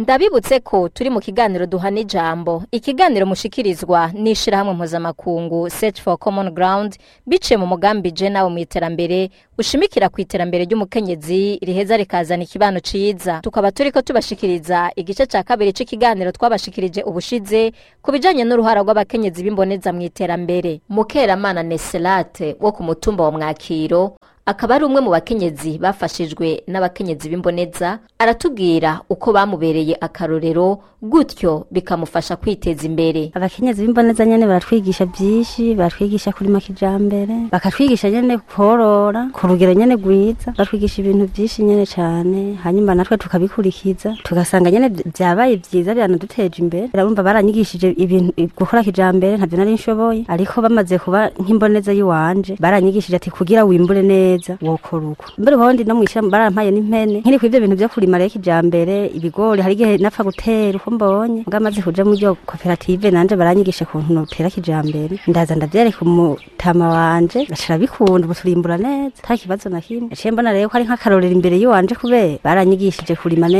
ndabibutse ko turi mu kiganiro duhana ijambo ikiganiro mushikirizwa n'ishirahamwe mpuzamakungu search for common ground biciye mu mugambi je nawe mu iterambere ushimikira ku iterambere ry'umukenyezi riheza rikazana ikibano ciza tukaba turiko tubashikiriza igice ca kabiri c'ikiganiro twabashikirije ubushize ku bijanye n'uruhara rw'abakenyezi b'imboneza mu iterambere mukeramana neselate wo ku mutumba wa mwakiro akaba ari umwe mu bakenyezi bafashijwe n'abakenyezi b'imboneza aratubwira uko bamubereye akarorero gutyo bikamufasha kwiteza imbere abakenyezi b'imboneza nyene baratwigisha byinshi baratwigisha kurima kijambere bakatwigisha nyene korora ku rugero nyene rwiza batwigisha ibintu byinshi nyene cane hanyuma natwe tukabikurikiza tugasanga nyene byabaye byiza biranaduteje imbere urumva baranyigishije ibintu gukora kijambere ntavyo nari nshoboye ariko bamaze kuba nk'imboneza yiwanje baranyigishije ati kugira wimbure neza wokora uko mbere ubundi no mwishira barampaye n'impene nkiri kw'ivyo bintu vyo kurima rero kijambere ibigori hari igihe napfa gutera uko mbonye mbwa maze kuja muri iyo koperative nanje baranyigisha ukuntu notera kijambere ndaza ndavyereka umutama wanje gashira bikunda ubu turimbura neza nta kibazo na kimwe naciye mbona rero ko ari nk'akarorero imbere yiwanje kubera baranyigishije kurima neza